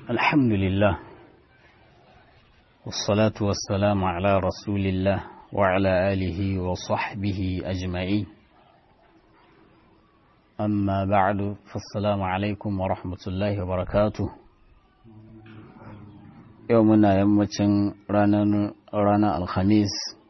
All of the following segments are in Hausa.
الحمد لله والصلاة والسلام على رسول الله وعلى آله وصحبه أجمعين أما بعد فالسلام عليكم ورحمة الله وبركاته يومنا يمتن رانا, رانا الخميس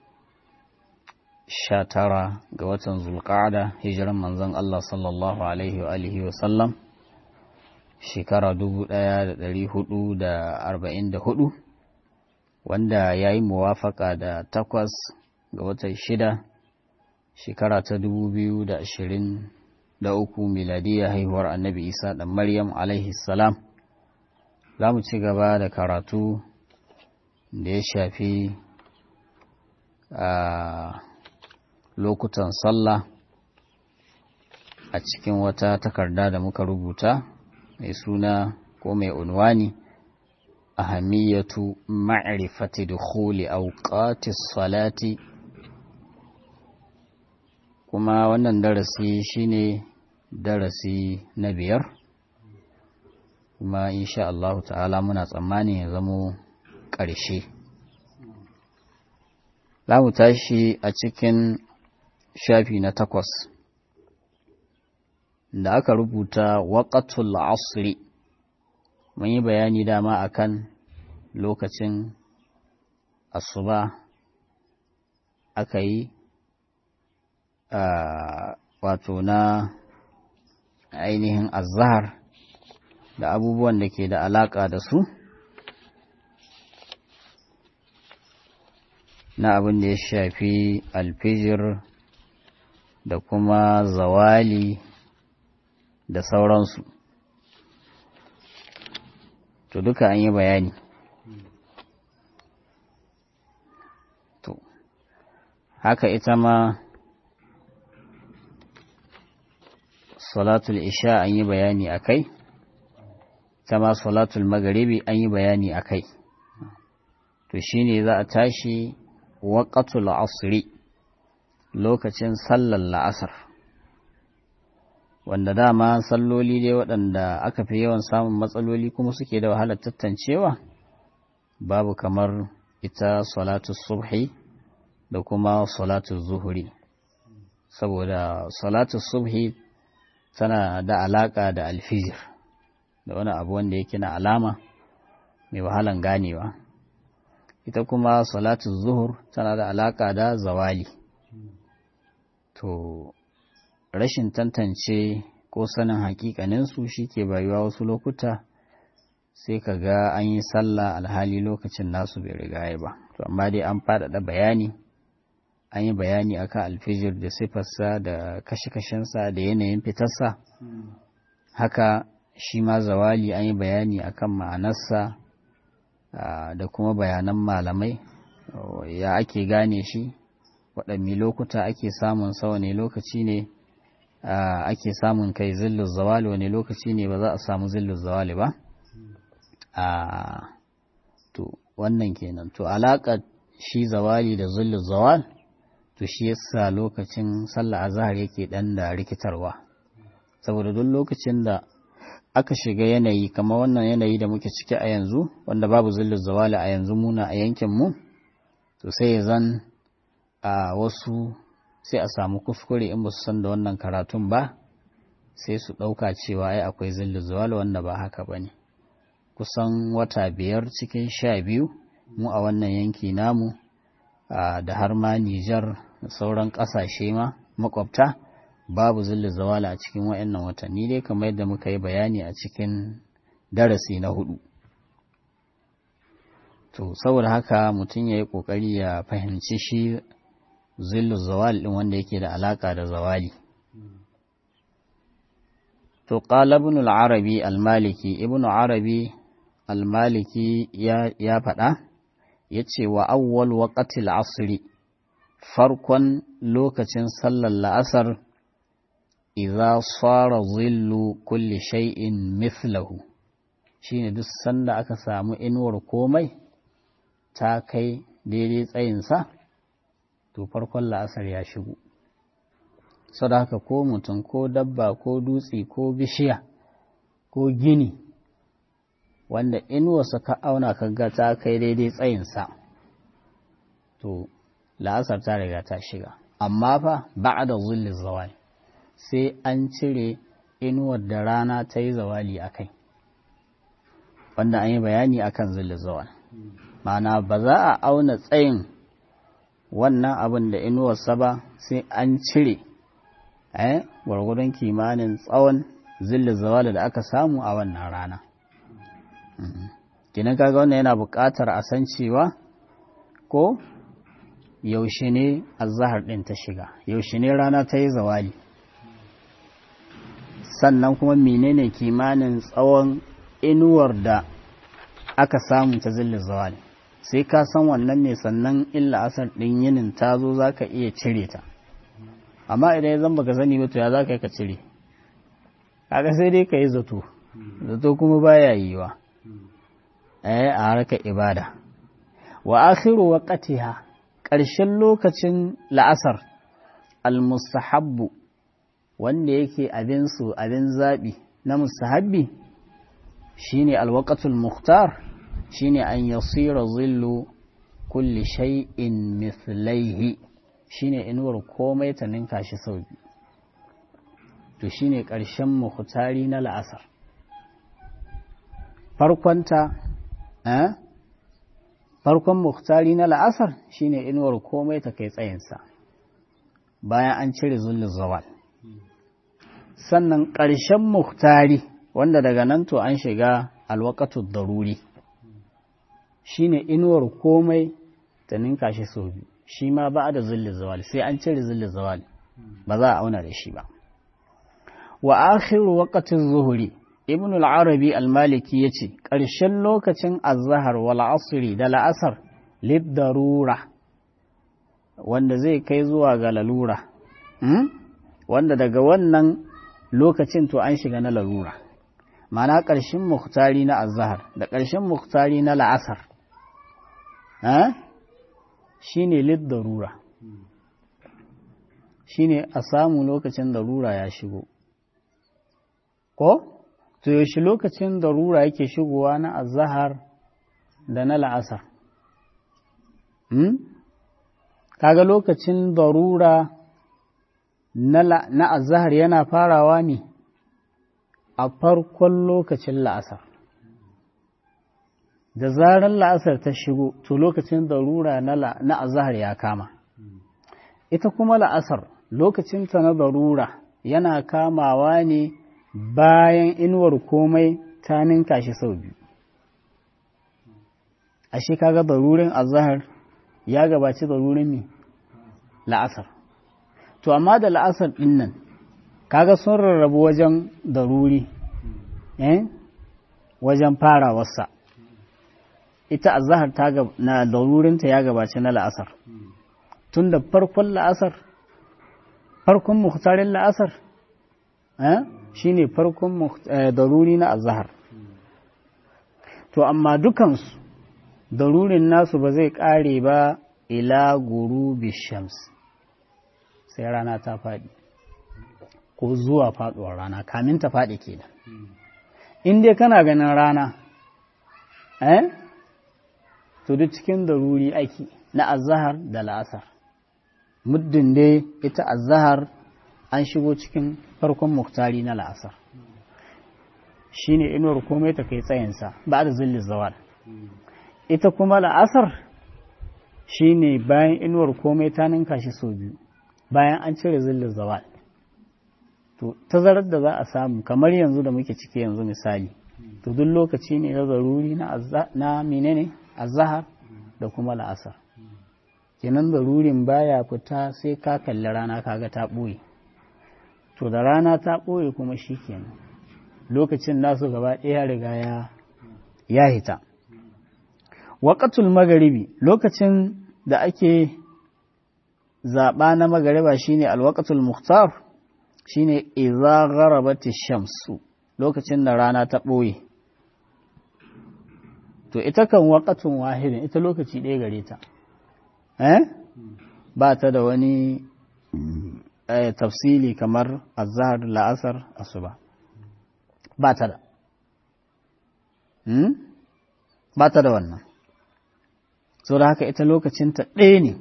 شاترا قوة ذو القعدة هجرا من زن الله صلى الله عليه وآله وسلم shekara dubu ɗaya da ɗari hudu da arba'in da hudu wanda ya yi muwafaka da takwas ga watan shida shekara ta dubu biyu da ashirin da uku miladiyya haihuwar annabi isa da maryam alaihi salam za mu ci gaba da karatu da ya shafi a lokutan sallah a cikin wata takarda da muka rubuta mai suna ko mai unwani ahamiyatu ma'rifati dukhuli awqati salati kuma wannan darasi shine darasi na biyar kuma insha Allah ta'ala muna tsammani ya zamo ƙarshe za mu tashi a cikin shafi na takwas da aka rubuta waƙatul asri mun yi bayani dama akan lokacin asuba aka yi wato na ainihin azhar da abubuwan da ke da alaƙa da su na abin da ya shafi alfijir da kuma zawali da sauransu to duka an yi bayani to haka ita ma salatul isha an yi bayani a kai ita ma salatul magaribi an yi bayani a kai to shine za a tashi waƙatul asri lokacin sallar la'asar wanda dama salloli dai waɗanda aka fi yawan samun matsaloli kuma suke da wahalar tattancewa babu kamar ita salatu subhi da kuma salatu zuhuri saboda salatu subhi tana da alaƙa da alfijir da wani abu wanda yake na alama mai wahalan ganewa ita kuma salatu zuhur tana da alaƙa da zawali to rashin tantance ko sanin hakikaninsu shi ke bayuwa wasu lokuta sai ka ga an yi sallah alhali lokacin nasu bai riga ba to amma dai an faɗaɗa bayani an yi bayani akan alfijir da sifarsa da kashe-kashensa da yanayin fitarsa haka shi ma zawali an yi bayani akan ma'anarsa da kuma bayanan malamai ya ake gane shi waɗanne lokuta ake samun sa wane lokaci ne ake samun kai zillin zawali wani lokaci ne ba za a samu zillin zawali ba to wannan kenan to alaƙar shi zawali da zillin zawal to shi yasa lokacin sallah azhar yake dan da rikitarwa saboda duk lokacin da aka shiga yanayi kamar wannan yanayi da muke ciki a yanzu wanda babu zillin zawali a yanzu muna a yankin mu to sai ya zan a wasu sai a samu kuskure in ba su san da wannan karatun ba sai su ɗauka cewa ai akwai zillu zawal wanda ba haka ba ne kusan wata biyar cikin sha biyu mu a wannan yanki namu da har ma Nijar da sauran ƙasashe ma makwabta babu zillu zawala a cikin wa'annan watanni dai kamar yadda muka yi bayani a cikin darasi na hudu to saboda haka mutum ya yi ƙoƙari ya fahimci shi zillu zawal ɗin wanda yake da alaƙa da zawali. To, ƙala ibn al-Arabi al-Maliki, ibn arabi al-Maliki ya faɗa, ya ce wa awwal waƙatil asiri, farkon lokacin sallar la'asar, iza fara zillu kulli shay'in mithlahu shi ne duk sanda aka samu inuwar komai ta kai daidai tsayinsa. to farkon la'asar ya shigo da haka ko mutum ko dabba ko dutse ko bishiya ko gini wanda inuwarsa ka auna ka ga ta kai daidai tsayinsa to la'asar ta riga ta shiga amma fa ba da zulli zawali sai an cire inuwar da rana ta yi zawali a kai wanda an yi bayani akan zulli zawal ma'ana ba za a auna tsayin wannan abin da inuwarsa ba sai an cire eh gwargwadon kimanin tsawon zilli zawali da aka samu a wannan rana kinan kaga wannan yana buƙatar a san cewa ko yaushe ne azahar ɗin ta shiga yaushe ne rana ta yi zawali sannan kuma menene kimanin tsawon inuwar da aka samu ta zilli zawali sai ka san wannan ne sannan illa asar ɗin yinin ta zo za ka iya cire ta amma idan ya zamba ka sani ba to ya za ka yi ka cire kaga sai dai ka yi zato zato kuma baya yiwa eh a harkar ibada wa akhiru waqtiha ƙarshen lokacin la'asar almustahabbu wanda yake abin su abin zabi na mustahabbi shine alwaqatul mukhtar shine an yasira zillu kulli shay'in mithlaihi shine inuwar komai ta ninka shi sau biyu to shine ƙarshen muhtari na la'asar farkonta eh farkon muhtari na la'asar shine inuwar komai ta kai tsayinsa bayan an cire zullun zawal sannan ƙarshen muhtari wanda daga nan to an shiga alwakatu daruri shine inuwar komai ta ninka shi sau biyu shi ma ba da zullun zawal sai an cire zullun zawal ba za a auna da shi ba wa akhiru waqtin zuhuri ibn al-arabi al-maliki yace ƙarshen lokacin az-zahar wal asri da la'asar lid darura wanda zai kai zuwa ga lalura wanda daga wannan lokacin to an shiga na lalura ma'ana ƙarshen muhtari na az-zahar da ƙarshen muhtari na la'asar shine lid darura shine a samu lokacin darura ya shigo ko to yaushe lokacin darura yake shigowa na azahar da na la'asar hmm? kaga lokacin darura na azahar yana farawa ne a farkon lokacin la'asar da zarar la'asar ta shigo to lokacin darura na azahar ya kama ita kuma la'asar lokacinta na darura yana kamawa ne bayan inuwar komai ta ninka shi sau biyu ashe kaga darurin azahar ya gabaci darurin ne la'asar to amma da la'asar din nan kaga sun rarrabu wajen daruri eh wajen farawarsa ita azahar ta na darurinta ya gabaci na la'asar tun da farkon la'asar farkon muhtarin la'asar eh shi ne farkon daruri na azahar to amma dukansu darurin nasu ba zai ƙare ba ila gurubi shams sai rana ta faɗi ko zuwa faɗuwar rana kamin ta faɗi kenan in dai kana ganin rana eh to duk cikin daruri ake na azahar da la'asar muddin dai ita azahar an shigo cikin farkon muktari na la'asar shi ne inuwar komai ta kai tsayinsa ba da zilli zawal ita kuma la'asar shi ne bayan inuwar komai ta ninka shi sau biyu bayan an cire zilli zawal to tazarar da za a samu kamar yanzu da muke ciki yanzu misali to duk lokaci ne na zaruri na menene azahar da kuma la'asar kenan zarurin baya fita sai ka kalli rana kaga ta ɓoye to da rana ta ɓoye kuma shi kenan lokacin nasu gaba ɗaya riga ya ya hita waƙatul magaribi lokacin da ake zaɓa na magariba shine alwaƙatul muhtar shine idza gharabati shamsu lokacin da rana ta ɓoye to ita kan waƙatun wahidin ita lokaci ɗaya gare ta eh ba ta da wani tafsili kamar azhar la'asar asuba ba ta da ba ta da wannan so da haka ita lokacinta ɗaya ne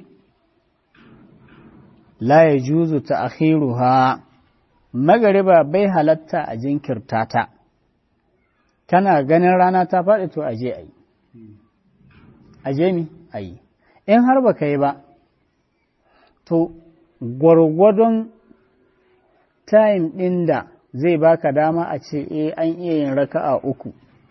la ya juzu ta akhiruha magariba bai halatta a jinkirta ta kana ganin rana ta faɗi to aje a yi aje mi a yi in har ba ka yi ba to gwargwadon time ɗin da zai baka dama a ce e an iya yin raka'a uku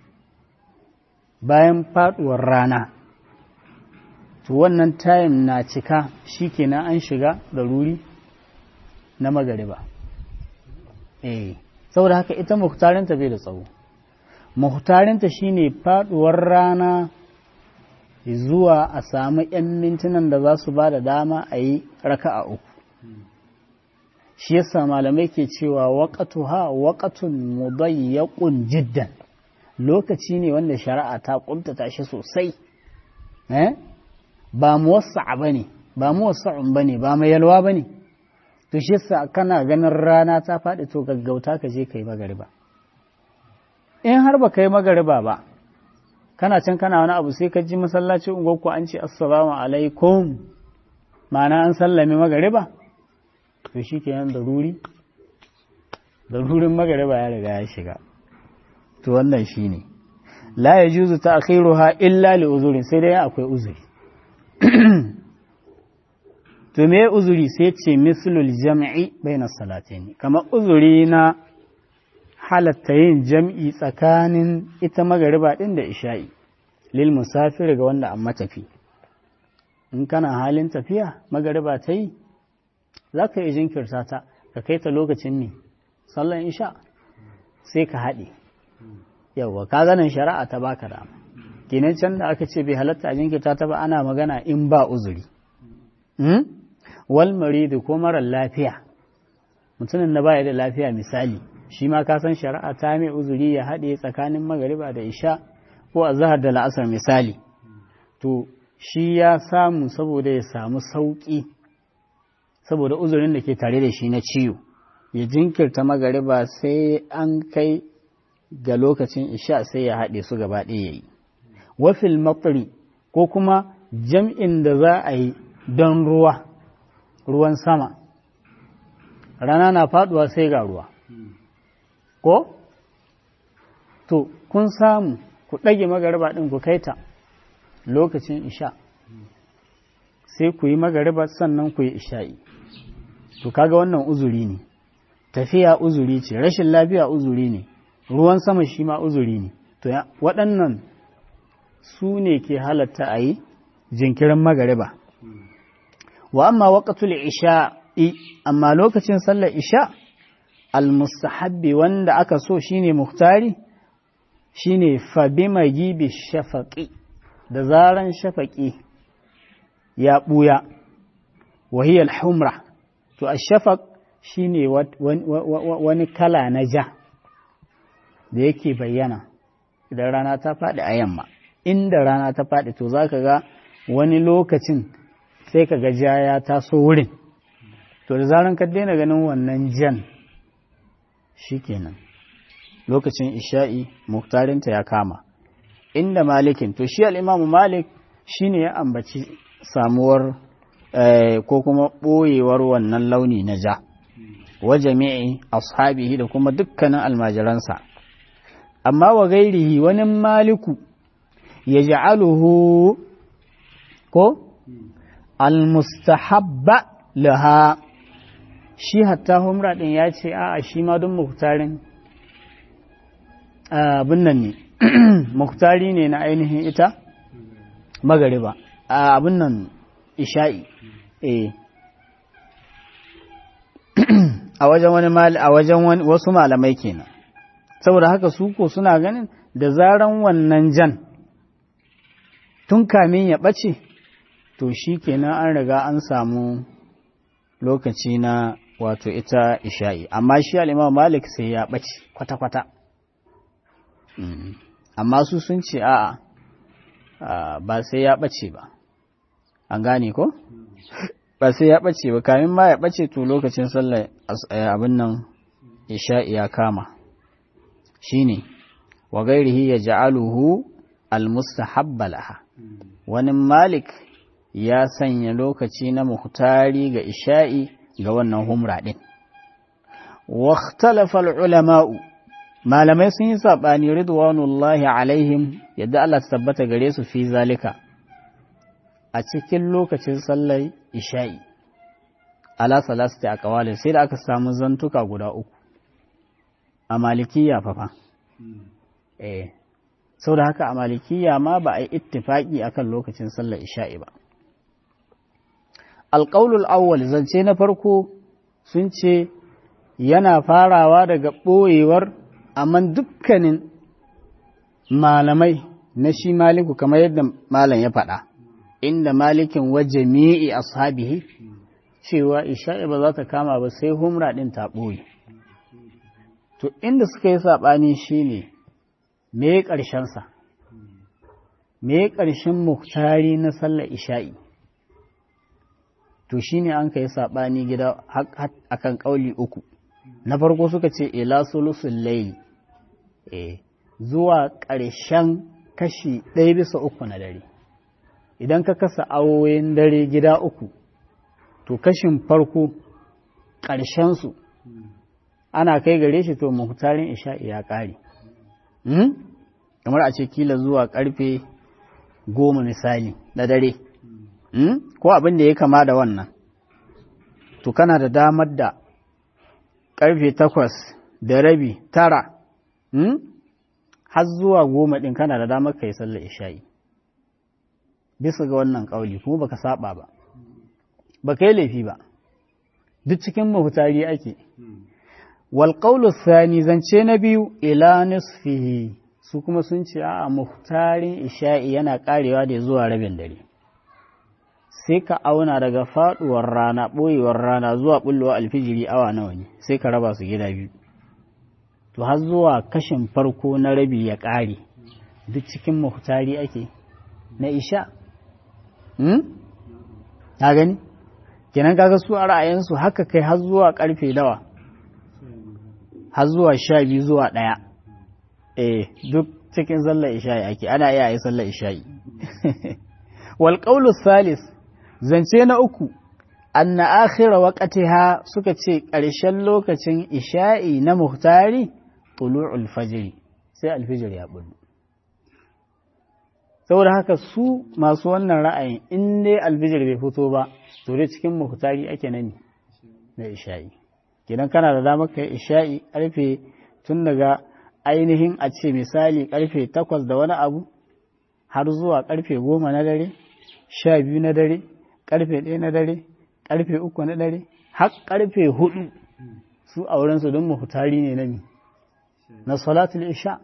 bayan faɗuwar rana to wannan time na cika shi kenan an shiga da ruri na magariba eh saboda haka ita muhtarinta bai da tsawo muhtarinta shine faduwar rana zuwa a samu 'yan mintunan da za su ba da dama a yi raka'a uku shi yasa malamai ke cewa waƙatuha waƙatun mudayyaqun jiddan lokaci ne wanda shari'a ta ƙuntata shi sosai eh ba muwassa'a bane ba muwassa'un bane ba mai yalwa bane to shi yasa kana ganin rana ta faɗi to gaggauta ka je kai magariba in har ba kai magariba ba kana can kana wani abu sai ka ji masallaci unguwarku an ce assalamu alaikum ma'ana an sallame magariba to shi kenan da ruri da rurin magariba ya riga ya shiga to wannan shi ne la ya juzu ta akhiruha illa li uzurin sai dai akwai uzuri to me uzuri sai ce mislul jam'i baina salatayn kamar uzuri na halatta yin jam'i tsakanin ita magariba din da isha'i lil musafir ga wanda an matafi in kana halin tafiya magariba ta yi za ka yi jinkirta ta ka kai ta lokacin ne sallan isha sai ka haɗe yawwa ka ganin shari'a ta baka dama kenan can da aka ce bai halatta a jinkirta ta ba ana magana in ba uzuri wal maridu ko marar lafiya mutumin na baya da lafiya misali shi ma ka san shari'a ta mai uzuri ya haɗe tsakanin magariba da isha ko a zahar da la'asar misali to shi ya samu saboda ya samu sauƙi saboda uzurin da ke tare da shi na ciwo ya jinkirta magariba sai an kai ga lokacin isha sai ya haɗe su gaba ɗaya ya yi wafil matsari ko kuma jam'in da za a yi don ruwa ruwan sama rana na faɗuwa sai ga ruwa ko to kun samu ku ɗage magariba ɗin ku kai ta lokacin isha sai ku yi magariba sannan ku yi isha'i to kaga wannan uzuri ne tafiya uzuri ce rashin lafiya uzuri ne ruwan sama shi ma uzuri ne to waɗannan su ne ke halatta a yi jinkirin magariba wa amma waƙatul isha'i amma lokacin sallar isha almustahabbi wanda aka so shine muhtari shine fabi magibi shafaƙi da zaran shafaƙi ya ɓuya wahiyar humra to a shafaq shine wani kala na ja da yake bayyana idan rana ta faɗi a yamma inda rana ta faɗi to za ka ga wani lokacin sai ka ga ja ya taso wurin to da zaran ka daina ganin wannan jan shikenan lokacin isha'i muktarinta ya kama inda malikin to shi al'imamu malik shine ya ambaci samuwar ko kuma ɓoyewar wannan launi na ja wa jami'i ashabihi da kuma dukkanin almajiransa amma wa gairihi wani maliku ya ja'aluhu ko almustahabba laha shi hatta humra ɗin ya ce a shi ma don muktarin abin nan ne muktari ne na ainihin ita magariba abin nan isha'i eh a wajen wani a wajen wasu malamai kenan saboda haka su ko suna ganin da zaran wannan jan tun kamin ya ɓace to shi kenan an riga an samu lokaci na wato ita isha'i amma shi al'imam malik sai ya ɓace kwata-kwata amma su sun ce a'a ba sai ya ɓace ba an gane ko? ba sai ya ɓace ba kamin ma ya ɓace to lokacin sallar abin nan isha'i ya kama shi ne wa gairihi ya ja'aluhu almustahabba laha wani malik ya sanya lokaci na muhtari ga isha'i ga wannan humra ɗin واختلف العلماء malamai sun yi saɓani ridwanullahi alaihim yadda Allah ta tabbata gare su fi zalika a cikin lokacin sallar isha'i ala salasti a kawalin sai da aka samu zantuka guda uku a malikiya fafa eh sau da haka a malikiya ma ba a yi ittifaki akan lokacin sallar isha'i ba alƙaulul awwal zance na farko sun ce yana farawa daga ɓoyewar amma dukkanin malamai na shi maliku kamar yadda malam ya faɗa inda malikin wa jami'i ashabihi cewa isha'i ba za ta kama ba sai humra ɗin ta ɓoye to inda suka yi saɓani shi ne me ƙarshensa me ƙarshen muhtari na sallar isha'i to shi ne an ka yi saɓani gida akan ƙauli uku na farko suka ce ila sulusul layli eh zuwa ƙarshen kashi ɗaya bisa uku na dare idan ka kasa awoyin dare gida uku to kashin farko ƙarshensu ana kai gare shi to muhtarin isha'i ya ƙare kamar a ce kila zuwa ƙarfe goma misali na dare ko abin da ya kama da wannan to kana da damar da ƙarfe takwas da rabi tara har zuwa goma ɗin kana da damar ka yi sallar isha'i bisa ga wannan ƙauli kuma baka saba ba baka yi laifi ba duk cikin mahutari ake wal qawlu thani zance na biyu ila nisfihi su kuma sun ce a muhtarin isha'i yana karewa da zuwa rabin dare sai ka auna daga faduwar rana ɓoyewar rana zuwa bullowa alfijiri awa nawa ne sai ka raba su gida biyu to har zuwa kashin farko na rabi ya ƙare duk cikin muhtari ake na isha ta gani kenan kaga su a ra'ayinsu haka kai har zuwa karfe dawa har zuwa sha biyu zuwa ɗaya eh duk cikin sallar isha'i ake ana iya yi sallar isha'i wal qawlu salis zance na uku anna akhira waqtiha suka ce ƙarshen lokacin isha'i na muhtari tulu'ul fajr sai alfijir ya bullo saboda haka su masu wannan ra'ayin in dai alfijir bai fito ba to dai cikin muhtari ake nan na isha'i kidan kana da damar kai isha'i karfe tun daga ainihin a ce misali karfe takwas da wani abu har zuwa karfe goma na dare sha biyu na dare karfe ɗaya na dare karfe uku na dare har karfe hudu su a wurinsu don muhtari ne na mi na salatul isha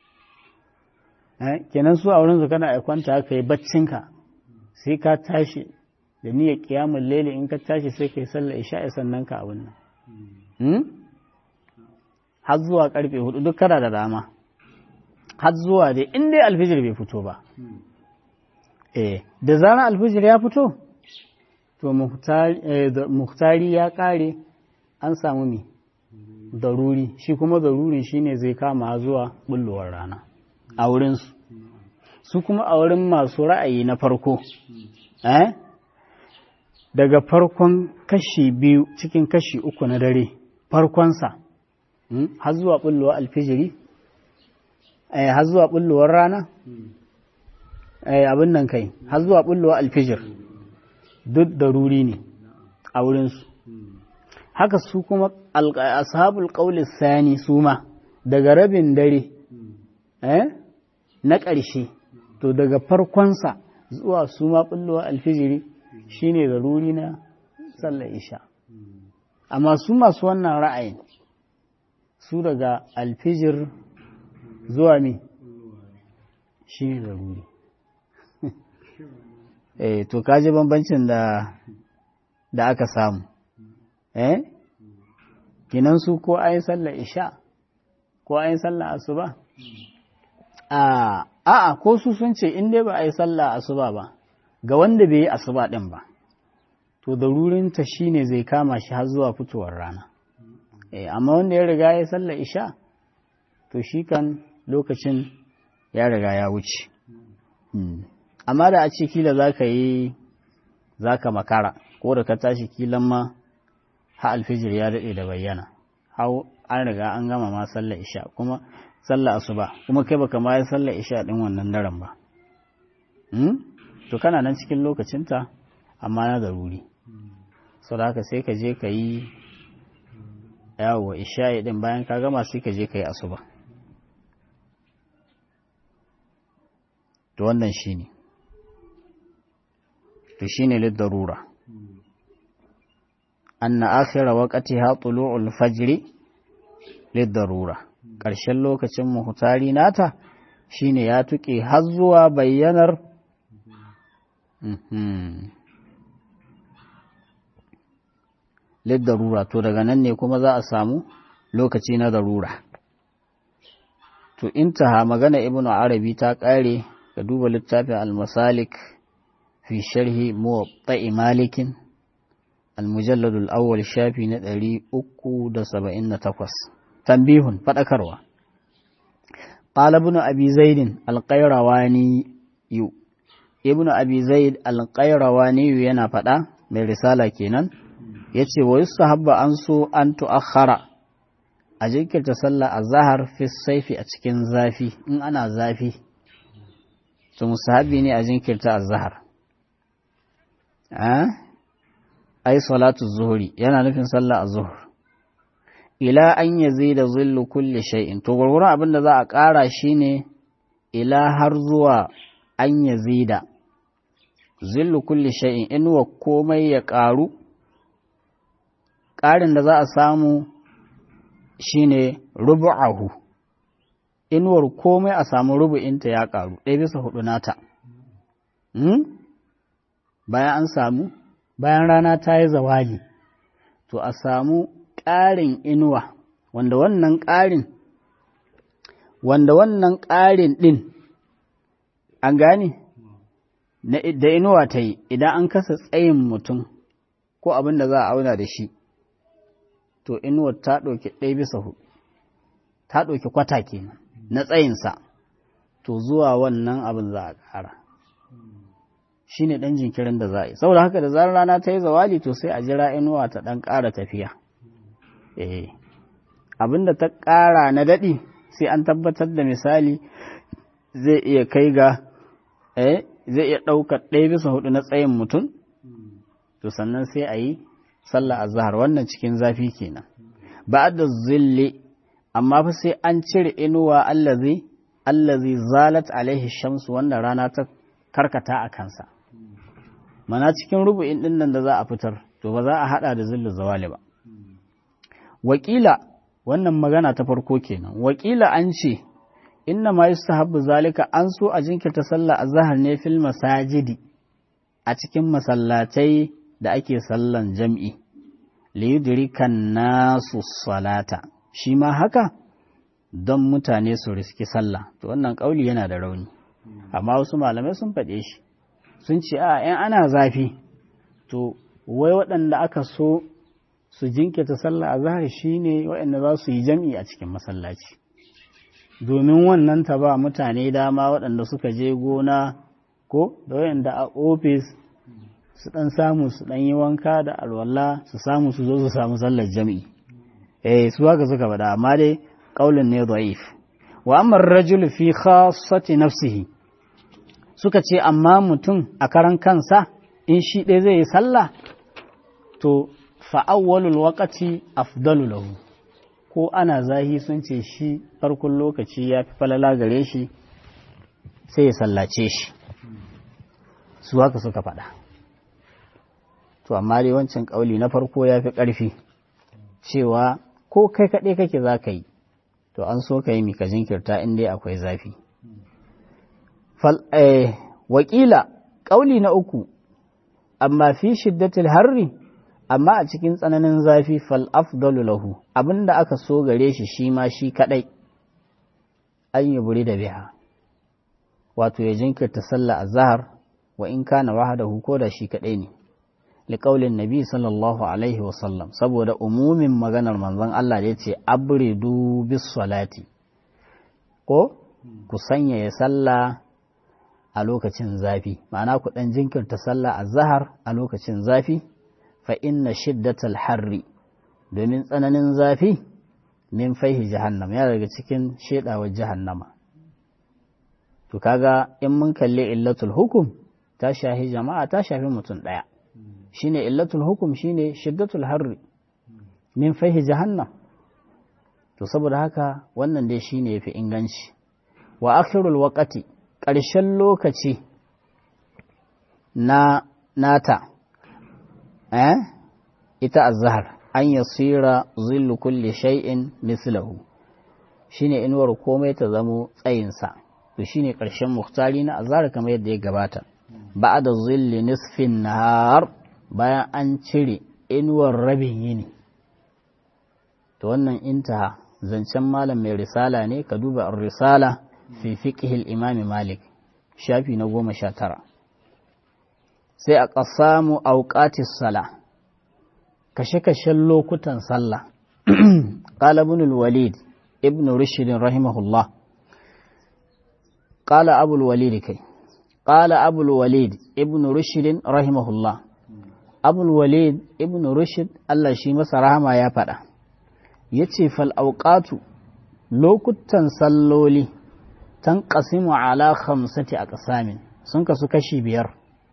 kenan su a wurinsu kana aikwanta ka yi baccinka sai ka tashi da niyyar kiyamun lele in ka tashi sai ka yi sallar isha sannan ka abin nan har zuwa karfe hudu duk kana da dama har zuwa dai in dai alfijir bai fito ba eh da zarar alfijir ya fito to muhtari ya kare an samu mi daruri shi kuma darurin shine zai kama zuwa bullowar rana a wurinsu su kuma a wurin masu ra'ayi na farko eh daga farkon kashi biyu cikin kashi uku na dare farkonsa har zuwa bullowar alfijiri eh har zuwa bullowar rana eh abin nan kai har zuwa bullowar alfijir duk daruri ne a wurinsu haka su kuma ashabul qawli sani su ma daga rabin dare eh na ƙarshe to daga farkonsa zuwa su ma ɓullowa alfijiri shine zaruri na sallar isha amma su masu wannan ra'ayin su daga alfijir zuwa mi shine zaruri eh to kaji bambancin da da aka samu eh kinan su ko ayin sallar isha ko ayin sallar asuba a a'a ko su sun ce in dai ba a yi sallah asuba ba ga wanda bai yi asuba din ba to darurinta shine zai kama shi har zuwa fitowar rana eh amma wanda ya riga ya sallah isha to shi kan lokacin ya riga ya wuce amma da a ce kila za ka yi za ka makara ko da ka tashi kilan ma ha alfijir ya daɗe da bayyana hau an riga an gama ma sallar isha kuma sallar asuba kuma kai baka ma yi sallar isha ɗin wannan daren ba to kana nan cikin lokacinta amma na daruri sau da haka sai ka je ka yi yawo isha'i ɗin bayan ka gama sai ka je ka yi asuba to wannan shi ne to shi ne liddarura anna akhira waqtiha tulu'ul fajri liddarura ƙarshen lokacin muhtari nata shine ya tuke har zuwa bayyanar liddarura to daga nan ne kuma za a samu lokaci na darura to intaha magana ibnu arabi ta ƙare ka duba littafin al-masalik fi sharhi muwatta'i malikin al-mujallad al-awwal shafi na 378 tanbihun fadakarwa qala ibn abi zaid al-qayrawani yu ibn abi zaid al-qayrawani yana fada mai risala kenan yace wa yusahabba an so an tu'akhkhara a jinkirta sallah azhar fi saifi a cikin zafi in ana zafi to musahabi ne a jinkirta azhar ai salatu zuhuri yana nufin sallah azhur ila an yazida zillu kulli shay'in to gurgurun abin da za a ƙara shine ila har zuwa an yazida zillu kulli shay'in inuwa komai ya ƙaru ƙarin da za a samu shine rubu'ahu inuwar komai a samu rubu'inta ya ƙaru ɗaya bisa hudu nata bayan an samu bayan rana ta yi zawali to a samu ƙarin inuwa wanda wannan ƙarin wanda wannan ƙarin ɗin an gane da inuwa ta yi idan an kasa tsayin mutum ko abin da za a auna da shi to inuwar ta ɗauki ɗaya bisa hudu ta ɗauki kwata kenan na tsayinsa to zuwa wannan abin za a ƙara shi ne ɗan jinkirin da za a yi saboda haka da zarar rana ta yi zawali to sai a jira inuwa ta ɗan ƙara tafiya eh abin da ta ƙara na daɗi sai an tabbatar da misali zai iya kai ga eh zai iya ɗaukar ɗaya bisa hudu na tsayin mutum to sannan sai a yi sallah azhar wannan cikin zafi kenan ba da zilli amma fa sai an cire inuwa allazi allazi zalat alaihi shamsu wanda rana ta karkata a kansa mana cikin rubu'in din nan da za a fitar to ba za a hada da zillu zawali ba wakila wannan magana ta farko kenan wakila an ce inna ma yustahabbu zalika an so a jinkirta sallah azhar ne fil masajidi a cikin masallatai da ake sallan jam'i liyudrikan nasu salata shi ma haka don mutane su riski sallah to wannan kauli yana da rauni amma wasu malamai sun faɗe shi sun ce a ‘yan ana zafi to wai waɗanda aka so su jinkirta sallah a zahar shi ne waɗanda za su yi jam'i a cikin masallaci domin wannan ta ba mutane dama waɗanda suka je gona ko da waɗanda a ofis su ɗan samu su ɗan yi wanka da alwala su samu su zo su samu sallar jam'i eh su haka suka faɗa amma dai ƙaulin ne da'if wa amma rajul fi khassati nafsihi suka ce amma mutum a karan kansa in shi ɗaya zai yi sallah to fa'awwalul waqati afdalu lahu ko ana zahi sun ce shi farkon lokaci ya fi falala gare shi sai ya sallace shi su haka suka faɗa to amma dai wancan ƙauli na farko ya fi ƙarfi cewa ko kai kaɗai kake za ka yi to an so ka yi mika jinkirta in dai akwai zafi wakila ƙauli na uku amma fi shiddatil harri amma a cikin tsananin zafi fal afdalu lahu abinda aka so gare shi shi ma shi kadai an yi buri da biha wato ya jinkirta sallah azhar wa in kana wahdahu ko da shi kadai ne liqaulin nabi sallallahu alaihi wa sallam saboda umumin maganar manzon Allah da yace abridu bis salati ko ku sanya ya sallah a lokacin zafi ma'ana ku ɗan jinkirta sallah a zahar a lokacin zafi fa inna shiddatal harri domin tsananin zafi min faihi jahannam ya daga cikin shedawar jahannama to kaga in mun kalli illatul hukum ta shafi jama'a ta shafi mutum ɗaya shine illatul hukum shine shiddatul harri min faihi jahannam to saboda haka wannan dai shine yafi inganci wa akhirul waqati ƙarshen lokaci na nata eh ita azhar an yasira zillu kulli shay'in mislahu shine inuwar komai ta zamo tsayinsa to shine ƙarshen muhtari na azhar kamar yadda ya gabata ba'da zilli nisfin nahar bayan an cire inuwar rabin yini to wannan intaha zancen malam mai risala ne ka duba risala fi fiqhil imami malik shafi na goma sha tara sai a ƙasamu auqatis sala kashe-kashen lokutan sallah qala ibn al-walid ibn rushd rahimahullah qala abu al-walid kai qala abu al-walid ibn rushd rahimahullah abu al-walid ibn rushd Allah shi masa rahama ya faɗa yace fal auqatu lokutan salloli tanqasimu ala khamsati aqsamin sun kasu kashi biyar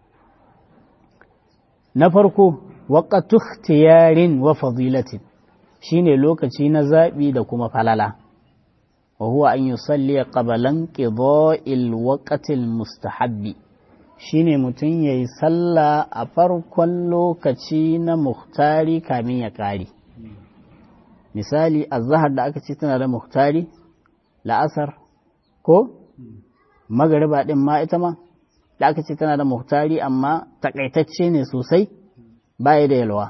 na farko waqatu ikhtiyarin wa fadilatin shine lokaci na zabi da kuma falala wa huwa an yusalli qabla inqida'il waqtil mustahabbi shine mutum yayi sallah a farkon lokaci na muhtari kamin ya kare misali azhar da aka ce tana da muhtari la'asar ko magariba din ma ita ma da aka ce tana da muhtari amma takaitacce ne sosai baya da yalwa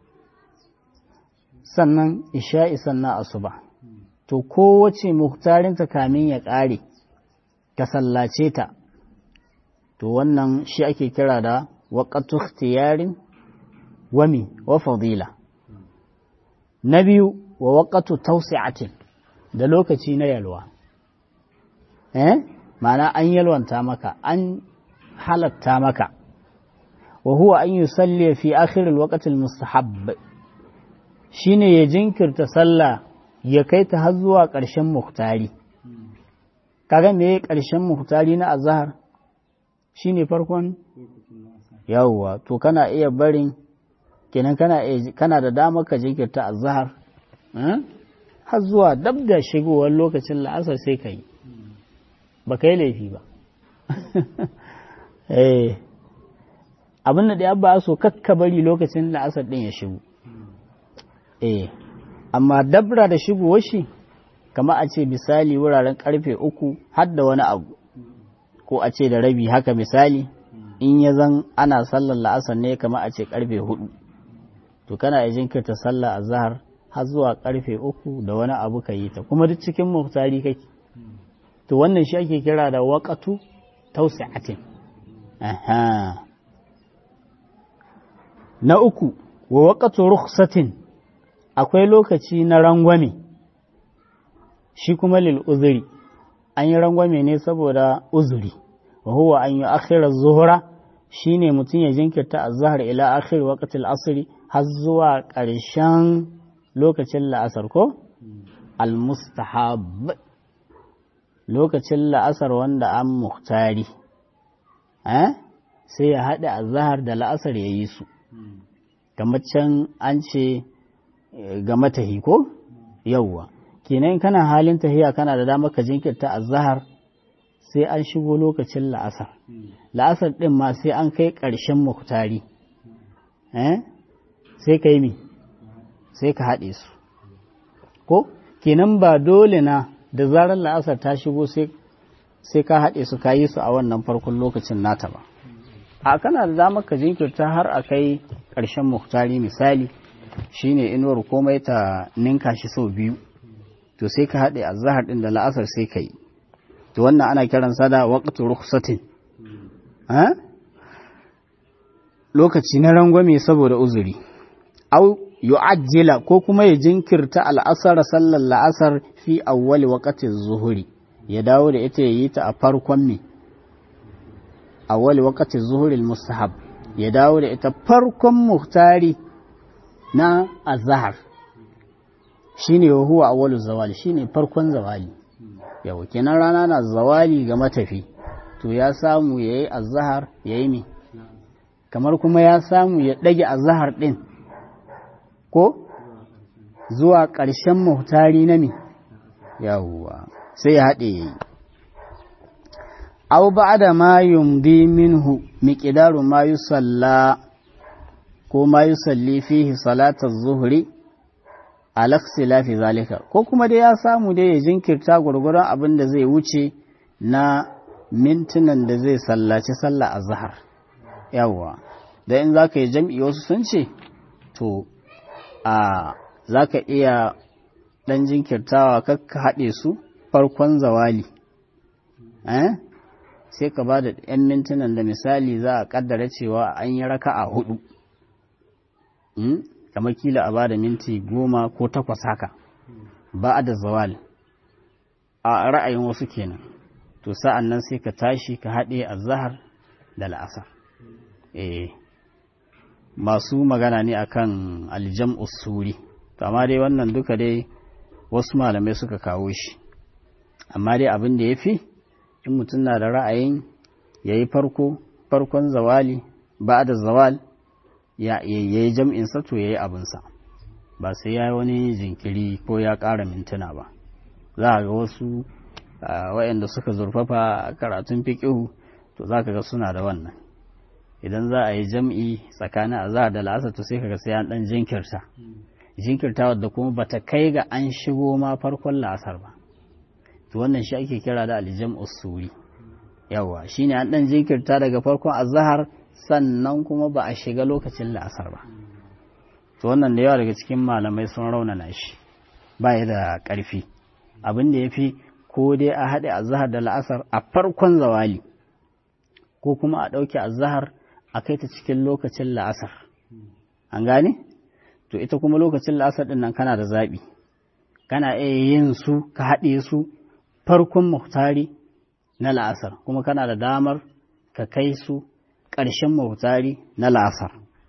sannan isha'i sannan asuba to kowace muhtarinta kamin ya ƙare ka sallace ta to wannan shi ake kira da waƙatu ikhtiyarin wami wa fadila na biyu wa waƙatu tausi'atin da lokaci na yalwa eh ma'ana an yalwanta maka an halatta maka wa huwa an yusalli fi akhir alwaqt almustahab shine ya jinkirta sallah ya kai ta har zuwa ƙarshen muhtari kaga me ƙarshen muhtari na azhar shine farkon yawwa to kana iya barin kenan kana kana da dama ka jinkirta azhar har zuwa dab da shigowar lokacin la'asar sai ka yi ba ka yi laifi ba abin da ya ba so kakka bari lokacin la'asar ɗin ya shigo eh amma dabra da shigowar shi kama a ce misali wuraren karfe uku har da wani abu ko a ce da rabi haka misali in ya zan ana sallar la'asar ne kama a ce karfe hudu to kana ya jinkirta sallar azhar har zuwa karfe uku da wani abu ka yi ta kuma duk cikin muftari kake to wannan shi ake kira da waƙatu tausi'atin aha na uku wa waƙatu rukhsatin akwai lokaci na rangwame shi kuma lil uzuri an yi rangwame ne saboda uzuri wa huwa an yi akhirar zuhura shine mutum ya jinkirta azhar ila akhir waqtil asri har zuwa ƙarshen lokacin la'asar ko al-mustahab lokacin la'asar wanda an muhtari sai ya haɗe azahar da la'asar ya yi su kamar can an ce ga matahi ko yauwa kenan kana halin tahiya kana da damar ka jinkirta azahar sai an shigo lokacin la'asar la'asar ɗin ma sai an kai ƙarshen muhtari sai ka yi mi sai ka haɗe su ko kenan ba dole na da zarar la'asar ta shigo sai ka haɗe su ka yi su a wannan farkon lokacin nata ba a kana da damar ka jinkirta har a kai ƙarshen muhtari misali shine inuwar komai ta ninka shi sau biyu to sai ka haɗe azahar ɗin da la'asar sai ka yi to wannan ana kiransa da waqtu rukhsatin lokaci na rangwame saboda uzuri au yu'ajjila ko kuma ya jinkirta al'asar sallar la'asar fi awwali waqati zuhuri ya dawo da ita yayi ta a farkon me awwal waqti zuhuril mustahab ya dawo da ita farkon muhtari na azhar shine huwa awwalu zawali shine farkon zawali yau kenan rana na zawali ga matafi to ya samu yayi azhar yayi me kamar kuma ya samu ya dage azhar din ko zuwa ƙarshen muhtari na me yawwa sai ya haɗe yayi aw ba'da ma yumdi minhu miqdaru ma yusalla ko ma yusalli fihi salata zuhri ala ikhtilafi zalika ko kuma dai ya samu dai ya jinkirta gurgurun abin da zai wuce na mintunan da zai sallaci sallah azhar yawa da in zaka yi jam'i wasu sun ce to a zaka iya dan jinkirtawa kakka haɗe su farkon zawali eh sai ka ba da 'yan mintunan da misali za a kaddara cewa an yi raka a hudu kamar kila a ba da minti goma ko takwas haka ba a da zawal a ra'ayin wasu kenan to sa'an nan sai ka tashi ka haɗe a zahar da la'asar eh masu magana ne akan aljam usuri amma dai wannan duka dai wasu malamai suka kawo shi amma dai abin da ya fi in mutum na da ra'ayin ya yi farko farkon zawali ba da zawal ya yi jam'insa to ya yi abinsa ba sai ya yi wani jinkiri ko ya ƙara mintuna ba za a ga wasu waɗanda suka zurfafa karatun fiƙihu to za ka ga suna da wannan idan za a yi jam'i tsakanin azahar da la'asar to sai kaga sai an ɗan jinkirta jinkirta wadda kuma bata kai ga an shigo ma farkon la'asar ba to wannan shi ake kira da aljam usuri yawa shine an dan jinkirta daga farkon azhar sannan kuma ba a shiga lokacin la'asar ba to wannan da yawa daga cikin malamai sun raunana shi ba ya da ƙarfi abin da ya fi ko dai a haɗe azhar da la'asar a farkon zawali ko kuma a ɗauke azhar a kai ta cikin lokacin la'asar an gane to ita kuma lokacin la'asar ɗin nan kana da zaɓi kana iya yin su ka haɗe su farkon muhtari na la'asar kuma kana da damar ka kai su ƙarshen muhtari na la'asar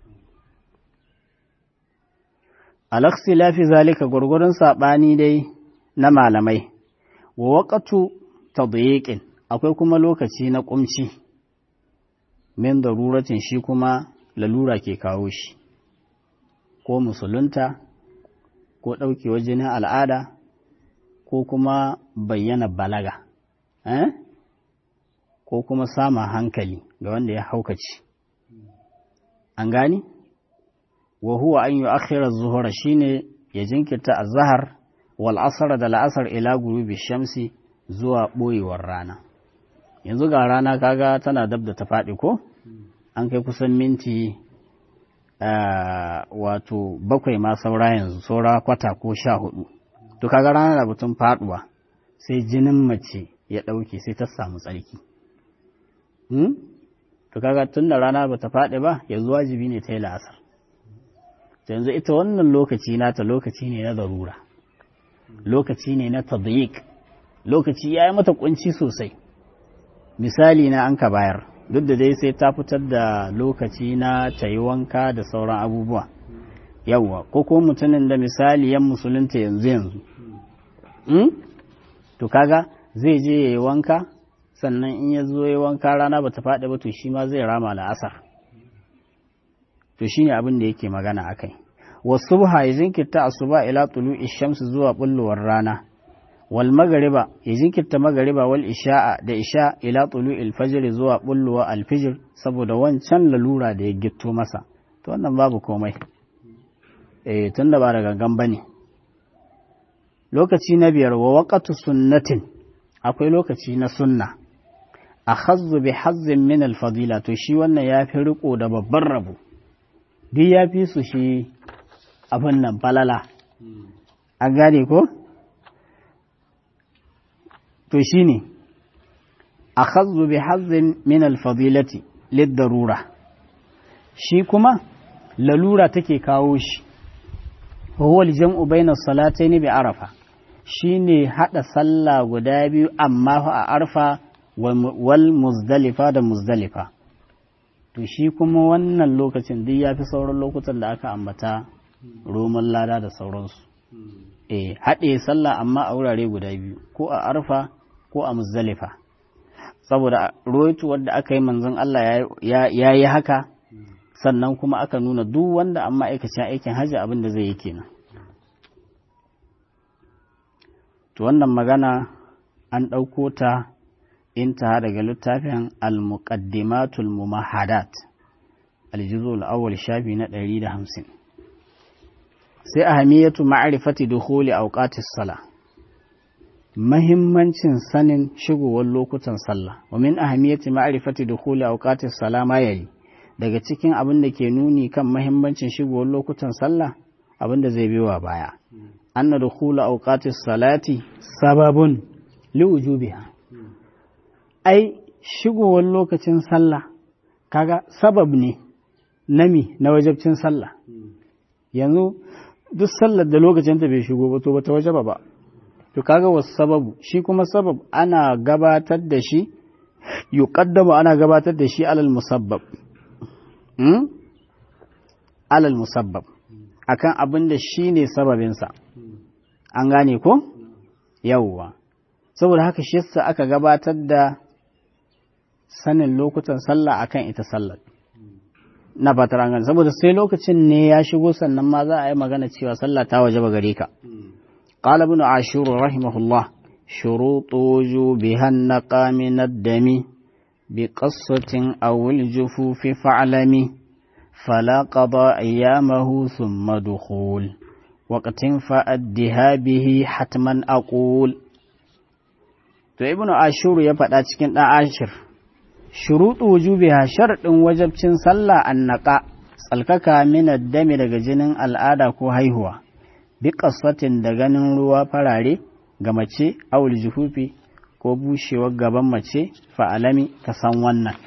alaksi lafi zalika gwargwaron saɓani dai na malamai wa waƙatu ta akwai kuma lokaci na ƙumci min daruratin shi kuma lalura ke kawo shi ko musulunta ko ɗaukewar jinin al'ada ko kuma bayyana balaga eh? ko kuma sama hankali ga wanda ya haukaci an gani wa huwa an yi akhirar zuhura shine ya jinkirta a zahar wal asar da la'asar ila gurubi shamsi zuwa ɓoyewar rana yanzu ga rana kaga tana dab da ta faɗi ko an kai kusan minti wato bakwai ma saura yanzu saura kwata ko sha hudu to kaga rana da batun faduwa sai jinin mace ya ɗauke sai ta samu tsarki to kaga tun da rana bata faɗi ba yanzu wajibi ne ta yi la'asar yanzu ita wannan lokaci nata lokaci ne na zarura lokaci ne na tadyiq lokaci ya yi mata kunci sosai misali na an ka bayar duk da dai sai ta fitar da lokaci na ta yi wanka da sauran abubuwa yawwa ko ko mutumin da misali yan musulunta yanzu yanzu to kaga zai je ya yi wanka sannan in ya zo ya wanka rana ba ta faɗi ba to shi ma zai rama la'asar to shine abin da yake magana akai wasu ya jinkirta asuba ila tulu'i shamsu zuwa bullowar rana wal magariba ya jinkirta magariba wal isha'a da isha ila tulu'il fajr zuwa bullowa alfijir saboda wancan lalura da ya gitto masa to wannan babu komai eh tunda ba da gangan bane lokaci na biyar wa waqatu sunnatin akwai lokaci na sunna akhazzu bi hazzin min al fadila to shi wannan yafi riko da babban rabo duk yafi su shi abin nan falala an gane ko to shi ne a khazzu bi hazzin min alfadilati liddarura shi kuma lalura take kawo shi huwa aljam'u bayna salatayn bi arafa shine hada sallah guda biyu amma fa a arfa wal muzdalifa da muzdalifa to shi kuma wannan lokacin duk ya fi sauran lokutan da aka ambata roman lada da sauransu eh haɗe sallah amma a wurare guda biyu ko a arfa ko a muzdalifa saboda ruwaitu wadda aka yi manzon Allah ya yi haka sannan kuma aka nuna duk wanda an ma'aikacin aikin hajji abin da zai yi kenan to wannan magana an ɗauko ta intaha daga littafin al-muqaddimatul mumahadat al-juzul awwal shafi na 150 sai ahamiyatu ma'rifati dukhuli awqatis sala mahimmancin sanin shigowar lokutan sallah wa min ahamiyati ma'rifati dukhuli awqatis sala ma yayi daga cikin abin da ke nuni kan mahimmancin shigowar lokutan sallah abin da zai biwa baya anna dukhula awqatis salati sababun liwujubiha ai shigowar lokacin sallah kaga sabab ne nami na wajabcin sallah yanzu duk sallar da lokacin ta bai shigo ba to bata wajaba ba to kaga wasu sababu shi kuma sabab ana gabatar da shi yuqaddamu ana gabatar da shi alal musabbab hmm? alal musabbab akan abin da shi ne sababinsa an gane ko yawwa saboda haka shi yasa aka gabatar da sanin lokutan sallah akan ita sallar na fatar an gane saboda sai lokacin ne ya shigo sannan ma za a yi magana cewa sallah ta waje ba gare ka qala ibn ashur rahimahullah shurutu wujubiha naqa min ad-dami bi qassatin aw al-jufufi fa'lami fala qada ayyamahu thumma dukhul waqtin fa'addiha bihi hatman aqul to ibnu ashur ya faɗa cikin ɗan ashir shuruɗu wujubiha sharɗin wajabcin sallah annaka tsalkaka min dami daga jinin al'ada ko haihuwa bi qassatin da ganin ruwa farare ga mace awul juhufi ko bushewar gaban mace fa'alami ka san wannan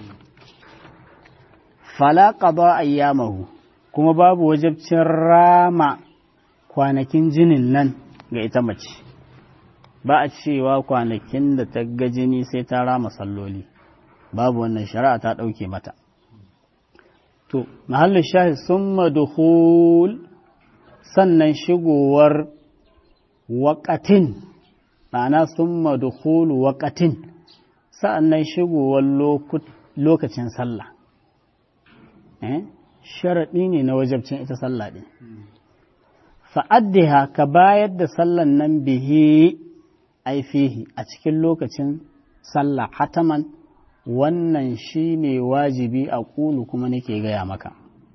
fala qada ayyamahu kuma babu wajabcin rama kwanakin jinin nan ga ita mace ba a cewa kwanakin da ta ga jini sai ta rama salloli babu wannan shari'a ta ɗauke mata to mahallin shahi sun maduhul sannan shigowar waƙatin ma'ana sun maduhul waƙatin sa'annan shigowar lokacin sallah sharaɗi ne na wajabcin ita sallah ɗin fa'addiha ka bayar da sallan nan bihi aifihi a cikin lokacin sallah hataman wannan shi ne wajibi a ƙulu kuma nake gaya maka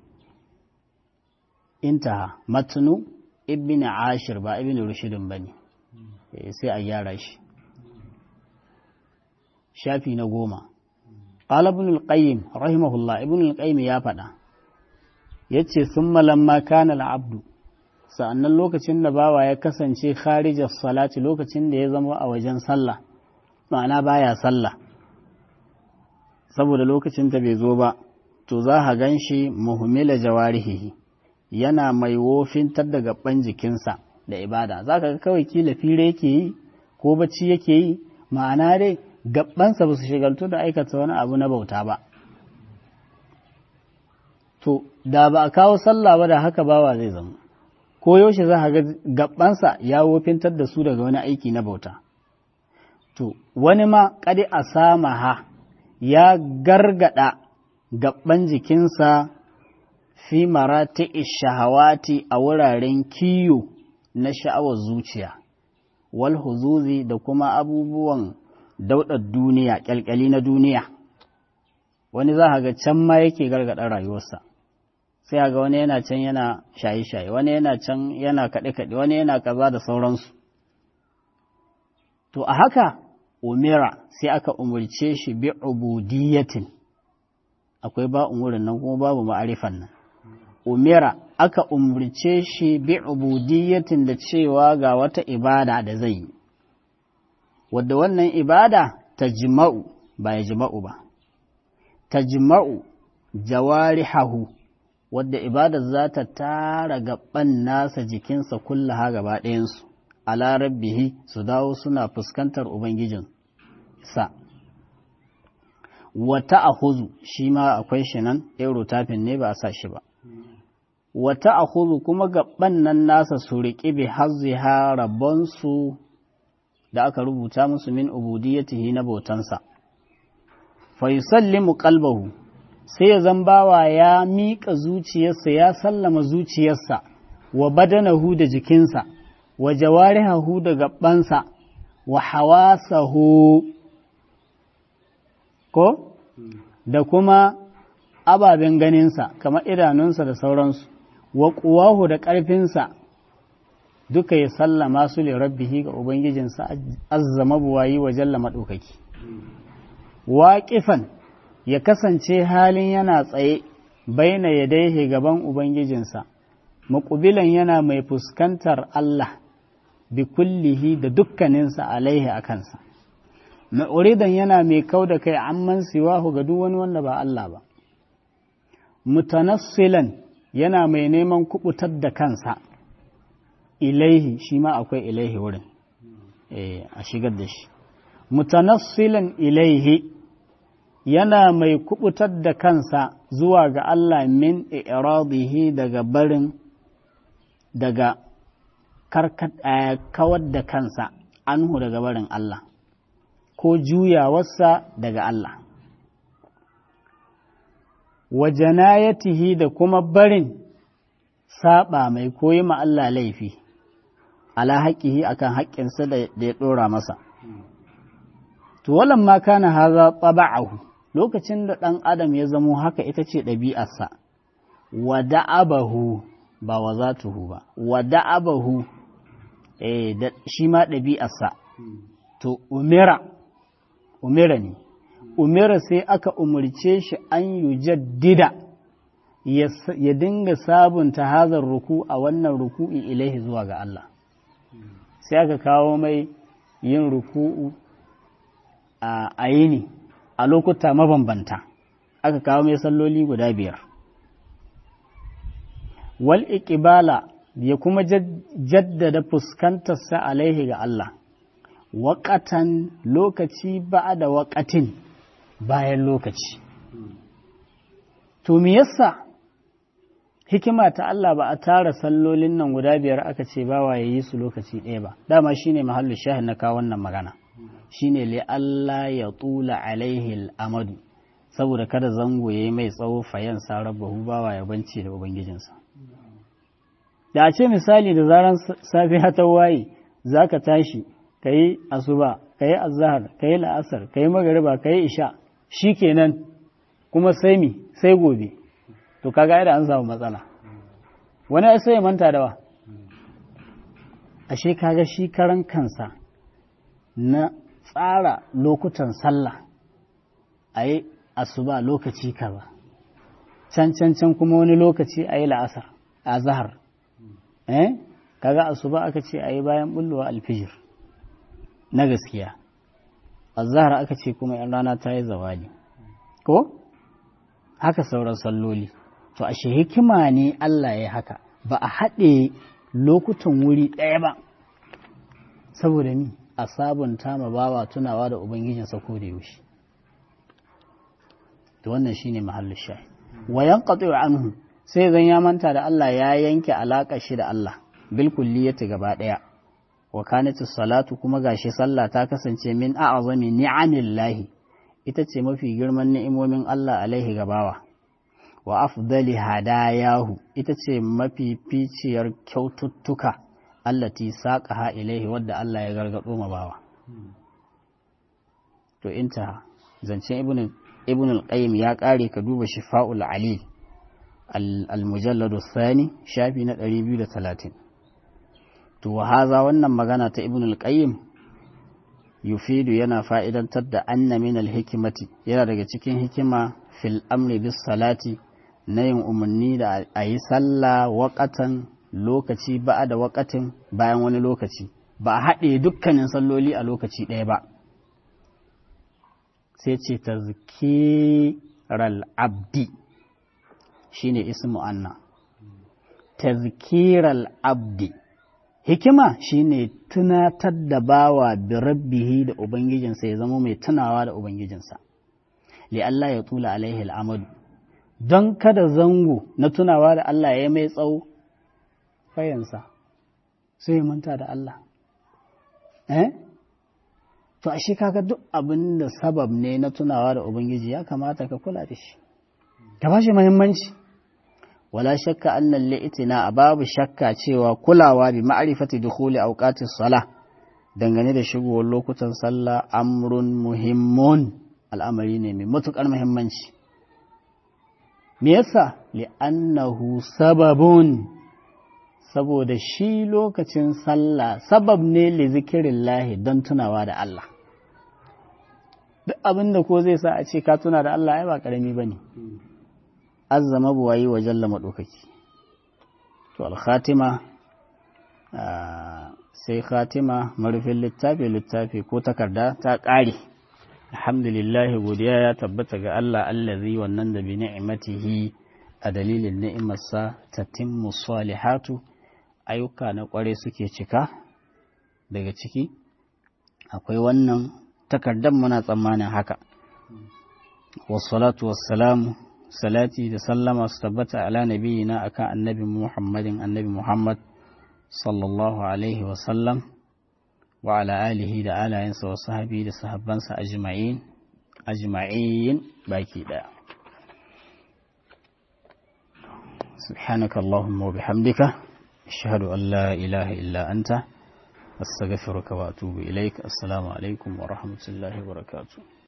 intaha matnu ibn ashir ba ibn rushidin ba ne sai a gyara shi shafi na goma قال ابن القيم رحمه الله ابن القيم ya faɗa yace summa lamma kana al-abdu sa'annan lokacin da bawa ya kasance kharijar salati lokacin da ya zama a wajen sallah ma'ana baya sallah saboda lokacin ta bai zo ba to za ka gan shi muhimmila jawarihihi yana mai wofintar da gaban jikinsa da ibada za ka kawai kila fire yake yi ko bacci yake yi ma'ana dai gabansa ba su shigaltu da aikata wani abu na bauta ba to da ba a kawo sallah ba da haka bawa zai zama ko yaushe za ga gabansa ya wofintar da su daga wani aiki na bauta to wani ma kadi a sama ha ya gargada gaban jikinsa fi marati shahawati a wuraren kiyo na sha'awar zuciya wal huzuzi da kuma abubuwan daudar duniya kyalkyali na duniya wani za ga can ma yake gargada rayuwarsa sai ga wani yana can yana shaye-shaye wani yana can yana kaɗe-kaɗe wani yana kaza da sauransu to a haka umira sai aka umarce shi bi ubudiyatin akwai ba umurin nan kuma babu ma'arifan nan umira aka umarce shi bi ubudiyatin da cewa ga wata ibada da zai yi wadda wannan ibada ta jima'u ba ya jima'u ba ta jima'u jawarihahu wadda ibada za ta tara gaban nasa jikinsa kullaha gaba ɗayansu ala rabbihi su dawo suna fuskantar ubangijin sa wata a huzu shi ma akwai shi nan tafin ne ba a sa shi ba wata a huzu kuma gaban nan nasa su riƙi bi hazziha rabonsu da aka rubuta musu min ubudiyyatihi na bautansa fa yusallimu qalbahu sai ya zambawa ya miƙa zuciyarsa ya sallama zuciyarsa wa badanahu da jikinsa wa jawarihahu da gabansa wa hawasahu ko da kuma ababen ganinsa kamar idanunsa da sauransu wa ƙuwahu da ƙarfinsa duka ya sallama su li rabbihi ga ubangijinsa azzama buwayi wa jalla maɗaukaki waƙifan ya kasance halin yana tsaye baina ya daihe gaban ubangijinsa maƙubilan yana mai fuskantar Allah bi kullihi da dukkaninsa alaihi a kansa ma'uridan yana mai kau da kai amman siwahu ga duk wani wanda ba Allah ba mutanassilan yana mai neman kubutar da kansa ilaihi shi ma akwai ilaihi wurin a shigar da shi mutanassilan ilaihi yana mai kubutar da kansa zuwa ga Allah min iradihi daga barin daga kawar da kansa anhu daga barin Allah ko juyawarsa daga Allah wa janayatihi da kuma barin saba mai koyi ma Allah laifi ala haƙihi akan haƙƙinsa da ya ɗora masa to walan ma kana haza taba'ahu lokacin da ɗan adam ya zamo haka ita ce ɗabi'arsa wa da'abahu ba wa zatuhu ba wa da'abahu eh shi ma ɗabi'arsa to umira umira ne umira sai aka umarce shi an yi jaddida ya dinga sabunta hazar ruku a wannan ruku'i ilaihi zuwa ga Allah sai aka kawo mai yin ruku'u a yini a lokuta mabambanta aka kawo mai salloli guda biyar wal iqbala ya kuma jaddada fuskantarsa alaihi ga Allah waƙatan lokaci ba da waƙatin bayan lokaci to me yasa hikima ta Allah ba a tara sallolin nan guda biyar aka ce ba ya yi su lokaci ɗaya ba dama shine mahallu shahin na kawo wannan magana shine li Allah ya tula alaihi al'amadu saboda kada zango ya yi mai tsawo fayan sarabbahu bawa ya bance da ubangijinsa da a ce misali da zaran safiya ta waye za ka tashi ka yi asuba ka yi azahar ka yi la'asar ka yi magariba ka yi isha shi kenan kuma sai mi sai gobe to kaga da an samu matsala wani sai ya manta da wa ashe kaga shi karan kansa na tsara lokutan sallah a yi asuba lokaci kaza can can can kuma wani lokaci a yi la'asar a zahar eh kaga asuba aka ce a yi bayan bullowa alfijir na gaskiya a zahar aka ce kuma yan rana ta yi zawali ko haka sauran salloli to ashe hikima ne Allah ya haka ba a haɗe lokutan wuri ɗaya ba saboda ni a sabunta ma bawa tunawa da ubangijinsa ko da yaushe to wannan shine mahallin shahi wa yanqati anhu sai zan ya manta da Allah ya yanke alaka shi da Allah bil kulliyati gaba daya wa kanatu salatu kuma gashi sallah ta kasance min a'zami ni'amillahi ita ce mafi girman ni'imomin Allah alaihi gabawa wa afdali hadayahu ita ce mafi ficiyar kyaututtuka allati saqaha ilaihi wadda Allah ya gargado ma bawa to inta zancen ibn ibn al-qayyim ya kare ka duba shifa'ul alil al-mujallad thani shafi na 230 to haza wannan magana ta ibn al-qayyim yufidu yana fa'idantar da anna min al-hikmati yana daga cikin hikima fil amri bis salati na yin umarni da a yi sallah waƙatan lokaci ba da waƙatin bayan wani lokaci ba a haɗe dukkanin salloli a lokaci ɗaya ba sai ce ta zikiral abdi shi ne ismu anna ta zikiral abdi hikima shi ne tunatar da bawa bi rabbihi da ubangijinsa ya zama mai tunawa da ubangijinsa li Allah ya tula alaihi al'amadu don kada zango na tunawa da Allah ya mai tsawo fayansa sai ya manta da Allah eh to ashe kaga duk abin da sabab ne na tunawa da ubangiji ya kamata ka kula da shi ka ba shi muhimmanci wala shakka annal li'tina babu shakka cewa kulawa bi ma'rifati dukhuli awqatis sala dangane da shigowar lokutan sallah amrun muhimmun al'amari ne mai matukar muhimmanci me yasa li'annahu sababun saboda shi lokacin sallah sabab ne li zikirillahi don tunawa da Allah duk abin da ko zai sa a ce ka tuna da Allah ai ba karami bane azzama buwayi wa jalla maɗaukaki to alkhatima sai khatima marufin littafi littafi ko takarda ta ƙare alhamdulillah godiya ya tabbata ga Allah allazi wannan da bi ni'matihi a dalilin ni'imarsa tatimmu salihatu ayyuka na ƙware suke cika daga ciki akwai wannan takardar muna tsammanin haka wassalatu wassalamu salati da sallama su tabbata ala nabiyina akan annabi Muhammadin annabi Muhammad sallallahu alaihi wasallam wa ala alihi da alayensa wa sahabi da sahabbansa ajma'in ajma'in baki daya سبحانك اللهم وبحمدك أشهد أن لا إله إلا أنت أستغفرك وأتوب إليك السلام عليكم ورحمة الله وبركاته